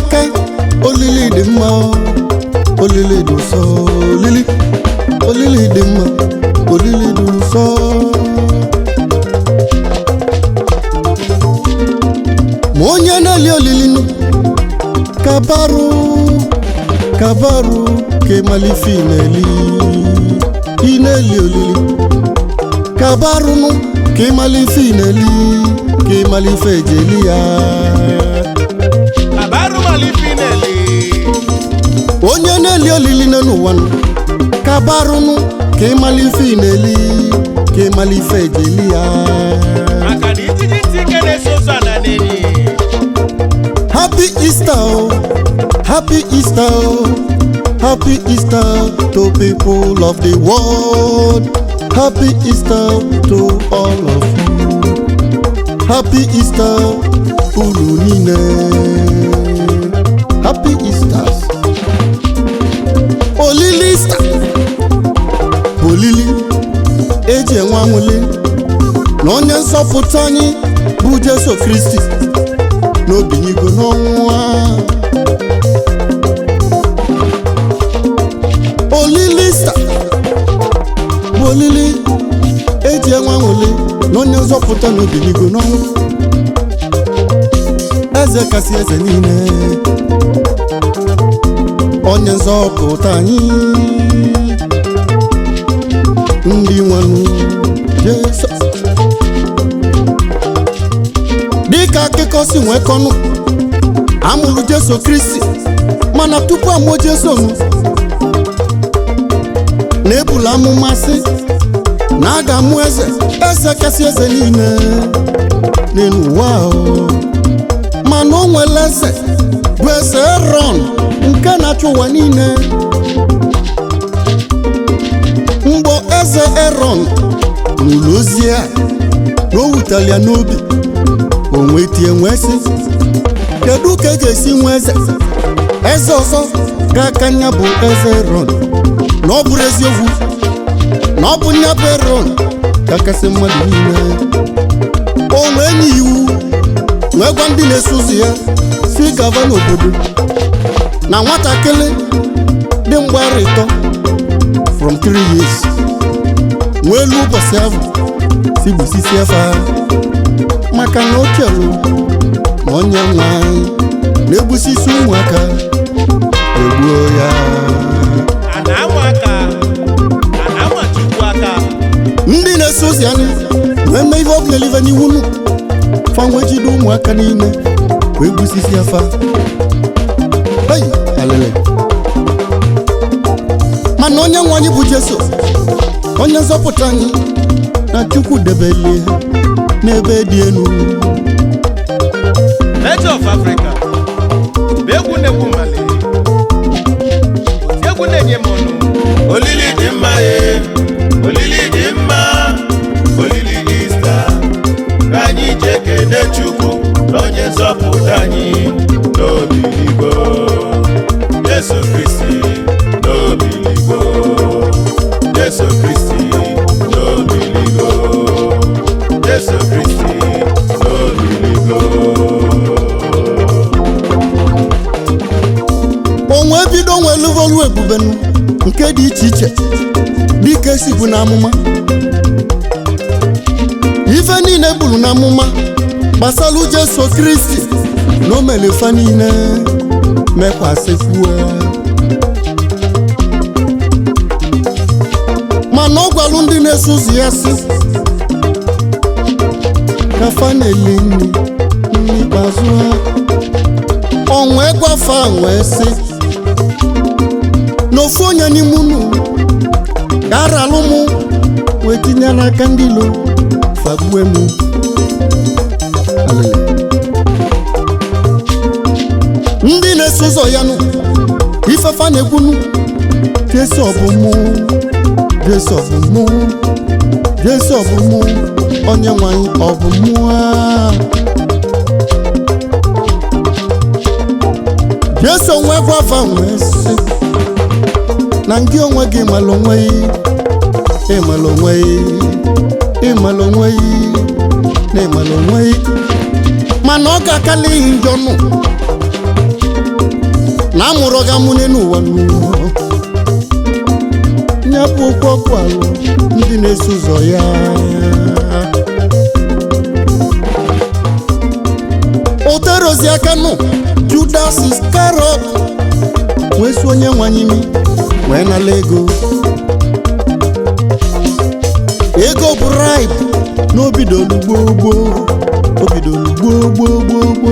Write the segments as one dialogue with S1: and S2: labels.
S1: aka olili dị mma olili dị ụsọ olili olili dị mma olili dị ụsọ ma onye na-eli olili nụ kabarụ kabarụ ka ịmalife ị na-eli ị na-eli olili kabarụnụ ka ịmalife ị na-eli ka ịmalife ejeli ya
S2: Abaru malifinele.
S1: onye na-eli olili nọ n'ụwa nụ kabarụnụ ka ịmalife ị na-eli ka ịmalife ejeli ya
S2: Maka na ijiji ntị ike na-eso ụzọ ana n'enyi.
S1: happy easter o happy easter o happy easter to people of the world happy easter to all of you happy easter unu niile happy easters olili easter bụ olili eji enwe anwụli na onye nzọpụta anyị bụ jesu kristi n'obinyigo n'ọnwụ a. olili sta bụ olili eji enwe anwụli na onye nzọpụta n'obinyigo n'ọnwụ eze kasị eze niile onye nzọpụta anyị ndị nwanụ jesu dịka akụkọ si nwee kọnụ amụrụ jesu kristi mana tupu amụọ jesu nụ na-ebula amụma sị na a ga-amụ eze eze kasị eze niile n'elu ụwa o. mana o nwere eze bụ eze erọn nke na-achị ụwa niile mgbe eze erọn nụrụ ozi a na o wutere ya n'obi o wee tie nwee sị kedu ka e ga-esi nwee eze eze ọzọ ga-aka nya bụ eze erọn na ọ bụrụ eziokwu na ọ bụ nya bụ erọn kakasị mmadụ niile o wee nye iwu wee gwa ndị na-eso ụzọ ya si gava n'obodo na nwatakịrị dị mgbara ịtọ from 3 years nwee elu ụbọchị ahụ si gbusisi efe ahụ maka na o chere na onye nwe anyị na-egbusisi ụmụaka egbuo ya
S2: A na-amụ aka. A na-amụ Chukwu aka.
S1: ndị na-eso ozi anyị wee mee ihe ọbụla elive n'iwu nụ fanwe jide ụmụaka niile wee gbusisi afa ei alele mana onye nwe anyị bụ jesu onye nzọpụta anyị na chukwu debelie n'ebe dị elu
S2: Nature of Africa. Bụ egwu na-egwu mmalị. Oti egwu na-enye m ọnụ. Olili dị mma ye. Olili dị mma. Olili Ista. Ka anyị jee kene Chukwu na onye nzọpụta anyị n'obiligo. Jesu Kristi n'obiligo. Jesu Kristi n'obiligo. Jesu Kristi n'obiligo.
S1: onwe bido nwee luvolu ebubenu nke dị iche iche dịka esi bụ n'amụma ife niile buru n'amụma gbasara jesu kristi na o mere ife niile mekwasịkwuo mana ọ gwalụ ndị na-eso ụzọ ya si ka fa na-eli nri n'ikpeazụ ha ọnwa gwafa wee sị na ofu onye n'ime unu ga-aralụ mụ wee tinye n'aka ndị ilo fagbue m Alele. ndị na-eso ụzọ ya nụ ifefa na-ekwunu jesu ọbụ mụ jesu ọbụ mụ jesu ọbụ mụ onye nwanyị ọbụ mụ a jesu onwe gwafa wee sị na gị onwe gị mara onwe gị ịmara onwe gị ịmara onwe gị na ịmara onwe gị mana ọ ga-akala ihe njọ nụ na amụrụ gị amụne n'ụwa n'ụwa nyapụ okwu ọkụ alụ ndị na-eso ụzọ ya oterozi aka nụ judas iskarot wee si onye nwanyị imi wee nala ego ego bribe na obidolu gbogbo obidolu gbogbo gbogbo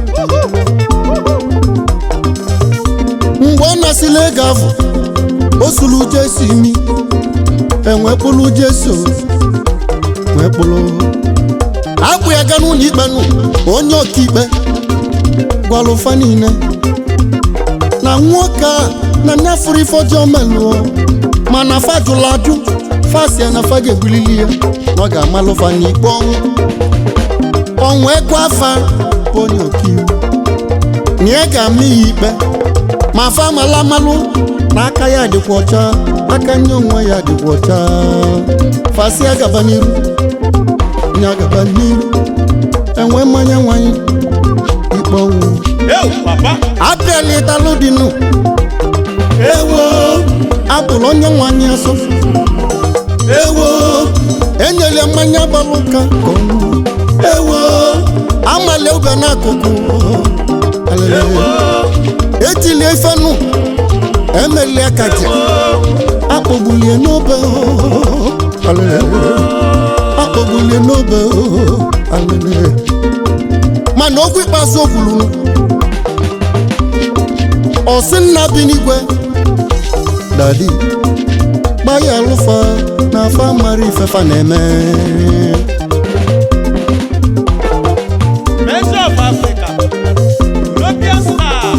S1: mgbe ọ nasịla ego ahụ o sulu jesu imi enwekpụlụ jesu wee kpụrụ akpụ ya ga n'ụlọ ikpe nụ onye ọkaikpe gwalụfa niile na nwoke a na nne fụrụ ife ọjọọ melụọ mana fa jụrụ ajụ fasia na fa ga-ebulili ya na ọ ga-amalụfa n'ikpe ọnwụ ọnwụ ekwe afa bụ onye ọkaiwu na ya ga-ama ya ikpe ma fa amala amalụ na aka ya dịkwa ọcha aka nye onwe ya dịkwa ọcha fasia gaba n'iru nya gaba n'iru enwe mmanya nwanyị ikpe ọnwụ
S2: Ewu papa
S1: apịalitalụ dịnụ ewo apụrụ onye nwanyị asọ ewo enyere mmanya gbalụ ụka ka ọ ṅụọ. ewo amali ube n'akụkụ Alele. etili efenụ emelie kaja akpọgbulie n'obe Alele. akpọgbulie n'obe Alele. mana okwu ikpeazụ o kwuru ọsị nna bi n'igwe dadi gbaya alụfa na afa mara ifefa na-eme
S2: Mercy of Africa European star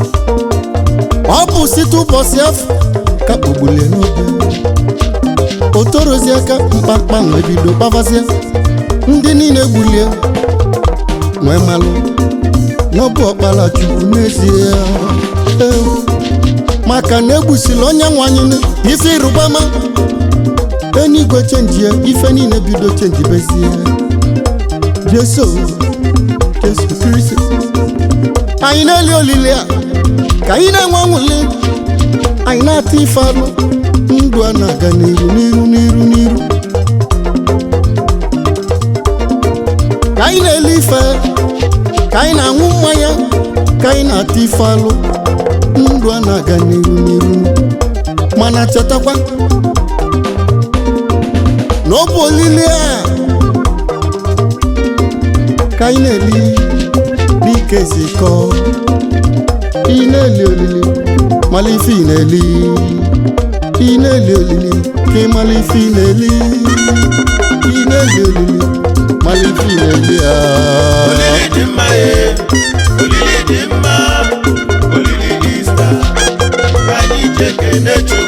S1: ọ bụ site ụbọchị afọ ka kpogbulie n'obe o torozie aka mkpamkpa wee bido kpavazia ndị niile gbulie nwee malụ n'ọbụ ọkpara chukwu n'ezie Ewu. maka na egbusila onye nwanyị ife ịrụbama enigwe chenji ya ife niile bido chenji bezie jeso jesu kristi anyị na-eli olili a ka anyị na-enwe nwuli anyị na-ata ife alụ ndụ a na-aga n'iru n'iru n'iru n'iru ka anyị na-ele ife ka anyị na-aṅụ mmanya ka anyị na-ata ife alụ ndụ a na-aga n'iru n'iru mana chetakwa na ọ bụ olili a ka anyị na-eli dike si kọọ ị na-eli olili mala ife ị na-eli ị na-eli olili ka ị mala ife ị na-eli ị na-eli olili mala ife ị na-eli a
S3: olili dị mma ye olili dị mma olili Ista ka anyị jee kene Chukwu